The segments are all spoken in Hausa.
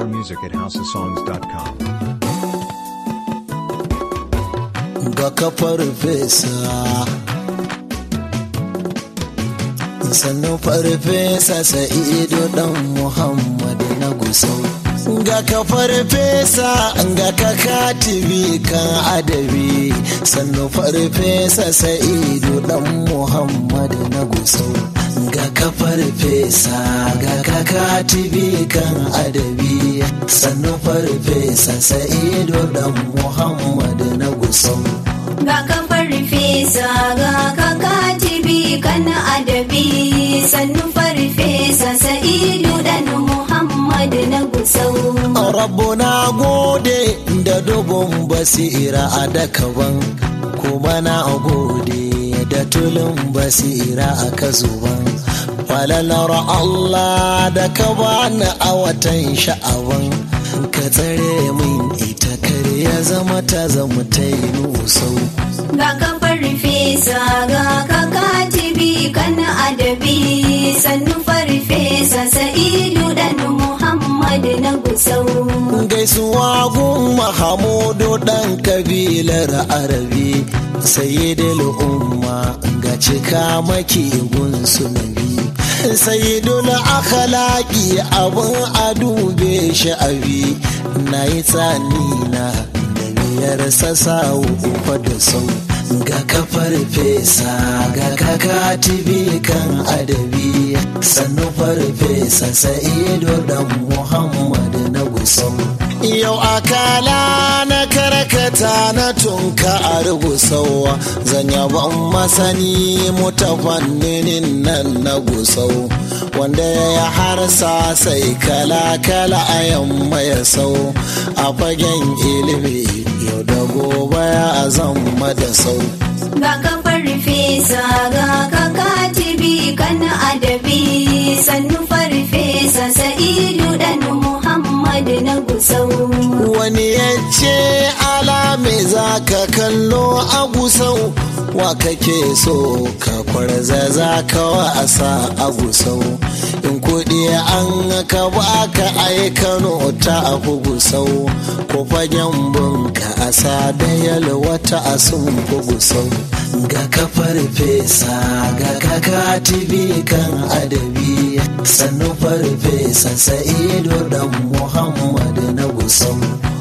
More music at houseofsongs.com. ga kafar fesa sannan farfesa sa'idu dan muhammad na gusau ga kafar fesa ga kaka tv kan adabi sannan farfesa sa'idu dan muhammad na gusau ga kafar fesa ga kaka tv kan adabi sannan farfesa sa'idu dan muhammad na gusau ga kafar fesa ga kaka tibi kana adabi sannu farfesa sa'idu dan muhammad na gusau rabu na gode da dubun basira a dakaban kuma na gode da tulun basira a kazuban falalar Allah da ka bani a watan sha'aban ka tsare min ita kare ya zama ta zama ta yi nusau ga kafar fesa ga kaka tibi kana adabi sannu farfesa sa'idu dan muhammad na gusau gaisuwa gun mahamudu dan kabilar arabi sayyidul umma ga cika maki gun sunabi sayyidul akhlaqi abun a dube shi abi na yi tsani na da biyar sasa uku da sau ga kafar fesa ga kaka tibi kan adabi sannu farfesa sa'idu dan muhammad na gusau yau akala na karkata na tunka a rugusau zan yaban masani mutafanninin nan na gusau wanda ya harsa sai kala-kala a yamma ya sau a fagen ilimi yau da gobe ya zama da sau ga kafar fesa ga kaka tibi kana adabi sannu farfesa sa'idu dan muhammad na gusau wani ya ce alame za ka kallo a gusau wa kake so ka kwarza za ka wasa a gusau in kuɗi an ka baka ai kano ta afi gusau ko fagen bunka a da yalwata a sun fi gusau ga kafar fesa ga kaka tibi kan adabi sannu farfesa sa'idu dan muhammad na gusau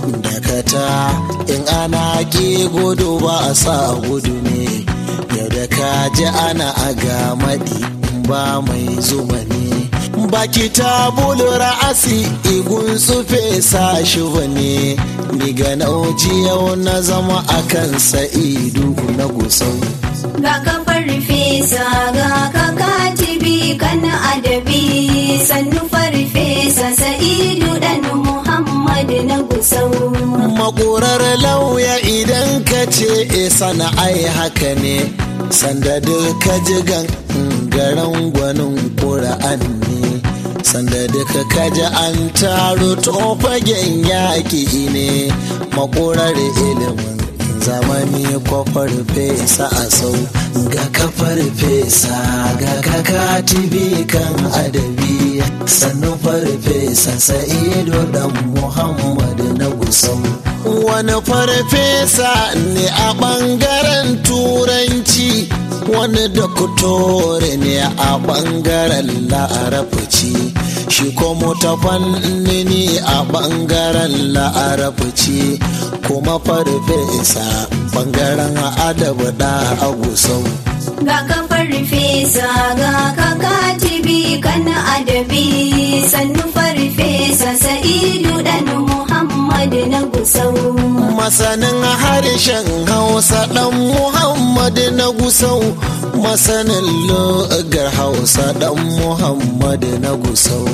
dakata in ana ki gudu ba a sa gudu ne yau da ka ji ana a gamadi ba mai zuma ne baki ta bulu ra'asi igun tsufe sa shi ne ni ga nauji yau na zama akan sa'idu na gusau ga kafar fesa ga kaka tibi kana adabi sannu farfesa sa'idu dan muhammad na gusau makorar lauya idan ka ce e sana'ai haka ne sanda duka jigan garan gwanin ƙura'an ne sanda duka kaji an taro fagen yaƙi ne makorar ilimin zamani kwafar fesa a sau ga kafar fesa ga kaka tibi kan adabi sannu farfesa sa'ido dan muhammad na gusau wani farfesa ne a ɓangaren turanci wani dokutore ne a ɓangaren la'arafaci shi kuma ta fannini a ɓangaren la'arafaci kuma farfesa ɓangaren adabu da agusau ga kafar fesa ga kaka tibi kana adabi sannu farfesa sa'idu dan muhammad na gusau masanin harshen hausa dan muhammad na gusau masanin logar hausa dan muhammad na gusau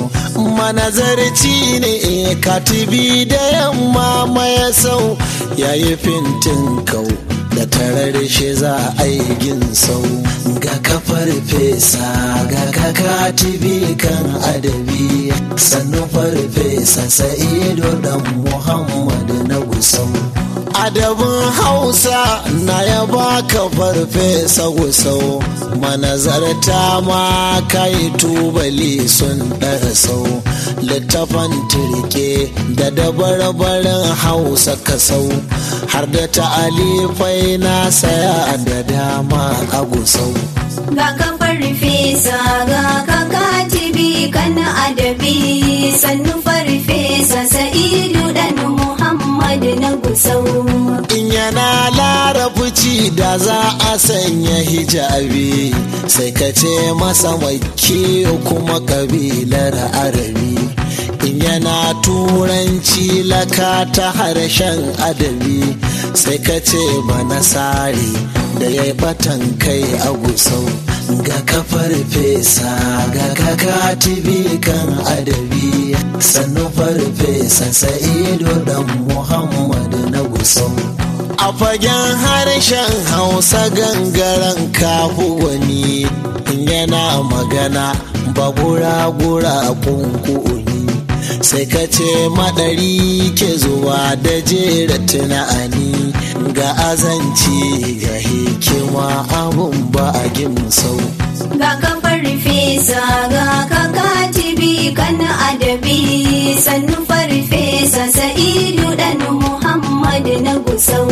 manazarci ne katibi da yamma maya sau yayi fintin kau da tarar shi za a yi ginsau ga kafar fesa ga kaka tibi kan adabi sannu farfesa sa'ido dan muhammad na gusau adabin hausa na ya baka farfesa gusau manazarta ma kai tubali sun sau littafan turke da dabarbarin hausa kasau har da ta'alifai na saya da dama a gusau ga kafar fesa ga kaka tibi kana adabi sannu farfesa sa'idu dan muhammad na gusau in yana larabci da za a sanya hijabi sai ka ce masa makki kuma kabilar arabi in yana turanci laka ta harshen adabi sai ka ce banasari da ya yi batan kai a gusau ga kafar fesa ga kaka tibi kan adabi sannu farfesa sa'ido dan muhammad na gusau a fagen harshen hausa gangaren kafu wani yana magana bagura-gura kunkuni sai ka ce madari ke zuwa da jera tunani ga azanci ga hikima abun ba a gimsau ga kafar fesa ga kaka tibi kana adabi sannu farfesa sa'idu dan muhammad na gusau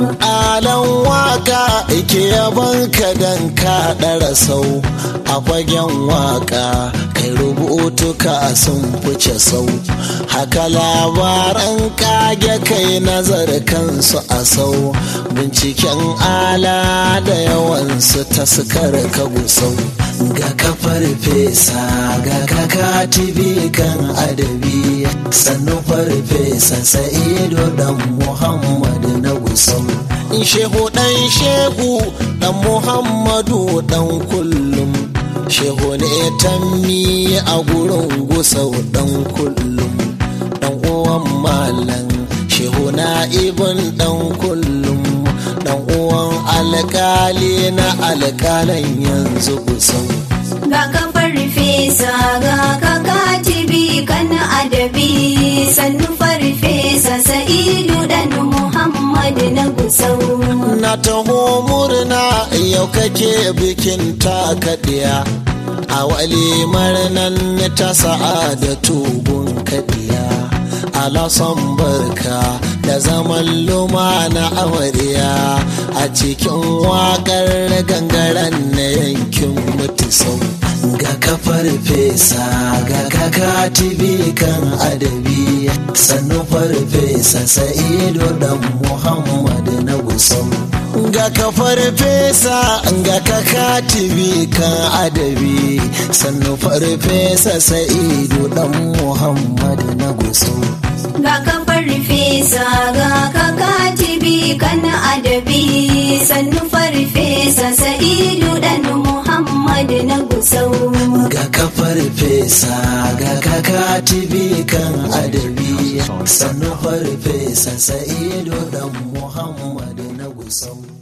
alan waka ike yaban ka dan ka ɗara sau a fagen waka kai rubutu ka sun fice sau haka labaran kage kai nazar kansu a sau binciken ala da yawansu ta sukar ka gusau ga kafar fesa ga kaka tibi kan adabi sannu farfesa sa'ido dan muhammad na gusau shehu dan shehu dan muhammadu dan kullum shehu ne tammi a gurin gusau dan kullum dan uwan malam shehu na ibn dan kullum dan uwan alkali na alkalan yanzu gusau ga kafar fesa ga kaka tibi kana adabi sannu farfesa sa'idu dan muhammad na gusau na taho murna yau kake bikin takaɗiya a walimar nan ta sa'adatu gun kaɗiya alasan barka da zaman lumana amarya a cikin waƙar gangaren na yankin mutisau ga kafar fesa ga kaka tibi kan adabi sannu farfesa sa'ido dan muhammad na gusau ga kafar fesa ga kaka tibi kan adabi sannu farfesa sa'ido dan muhammad na gusau ga kafar fesa ga kaka tibi kana adabi sannu farfesa sa'idu dan muhammad na gusau ga kafar fesa ga kaka tibi kan adabi sannu farfesa sa'ido dan muhammad na gusau